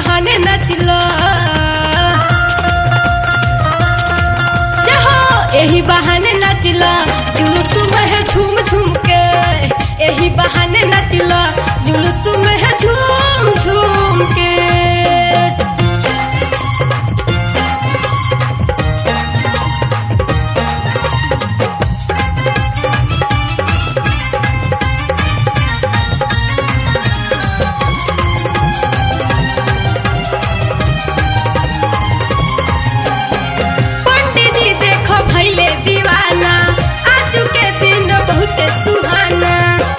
बहाने नचला जहो यही बहाने नचला जुलूस में है झूम झूम के यही बहाने नचला जुलूस में है झूम झूम के पंडित जी देखो भैले दीवाना आजू के दिन बहुत सुहाना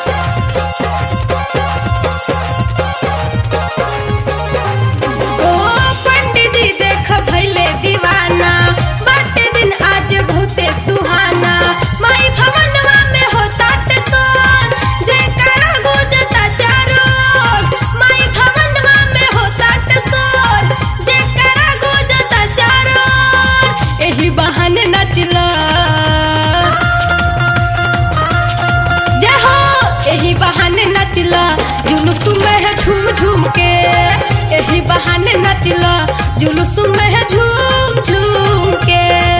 ओ पंडित जी देखो भैले दीवाना बाटे दिन आज बहुत सुहाना माई भवनवा में होता ते सोन जयकारा गुजता चारों ओर। माई भवनवा में होता ते सोन जयकारा गुजता चारों ओर। एही बहाने नचला जय हो यही बहाने नचला जुलूस में है झूम झूम के यही बहाने नचला जुलूस में है झूम झूम के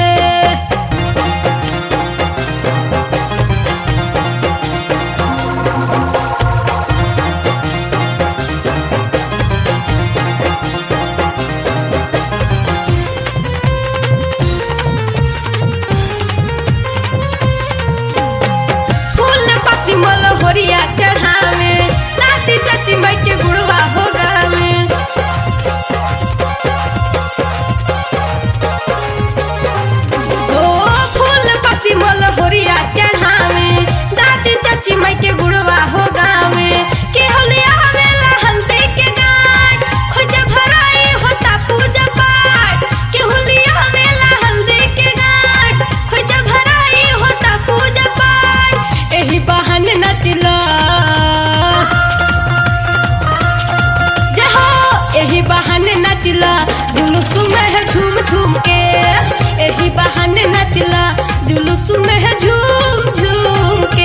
फूल पत्ती मोल होरिया चढ़ावे दादी चाची माई के गुड़वा हो गावे ओ फूल पत्ती मोल होरिया चढ़ावे दादी चाची माई के गुड़वा हो गावे के होलिया हवेला हल्दी के गाट खोजा भराई होता पूजा पाठ के होलिया हवेला हल्दी के गाट खोजा भराई होता पूजा पाठ एही बहाने नचला जहो एही बहाने नचला जुलूस में है झूम झूम के एही बहाने नचला जुलूस में है झूम झूम के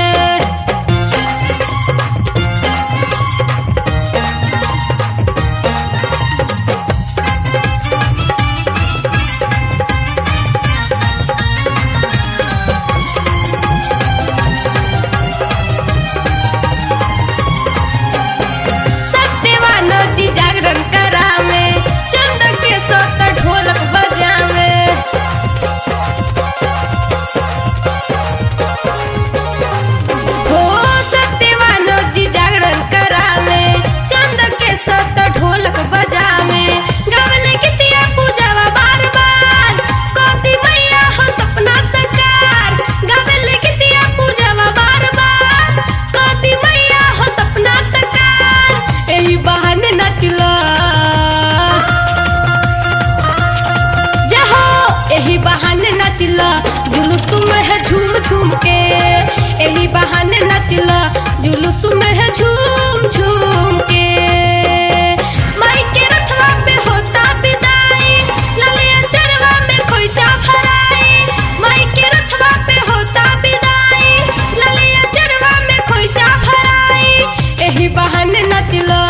सत्यवान जी जागरण करावे चंद के सत ढोलक बजावे हो सत्यवान जी जागरण करावे चंद के सत ढोलक बजावे गावले गीतिया पूजावा बार बार कोती मैया हो सपना सकार गावले गीतिया पूजावा बार बार कोती मैया हो सपना सकार एही बहाने नचला जहो एही बहाने नचला जुलूस में है झूम झूम के एही बहाने नचला जुलूस में है झूम झूम के माई के रथवा पे होता विदाई ललिया चरवा में खोइचा भराई माई के रथवा पे होता विदाई ललिया चरवा में खोइचा भराई एही बहाने नचला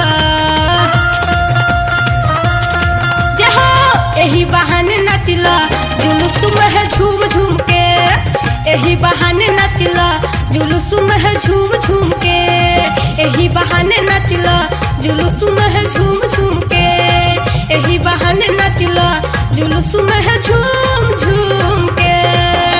जहो एही बहाने नचला जुलूस में है झूम झूम के एही बहाने नचला जुलूस में है झूम झूम के एही बहाने नचला जुलूस में है झूम झूम के एही बहाने नचला जुलूस में है झूम झूम के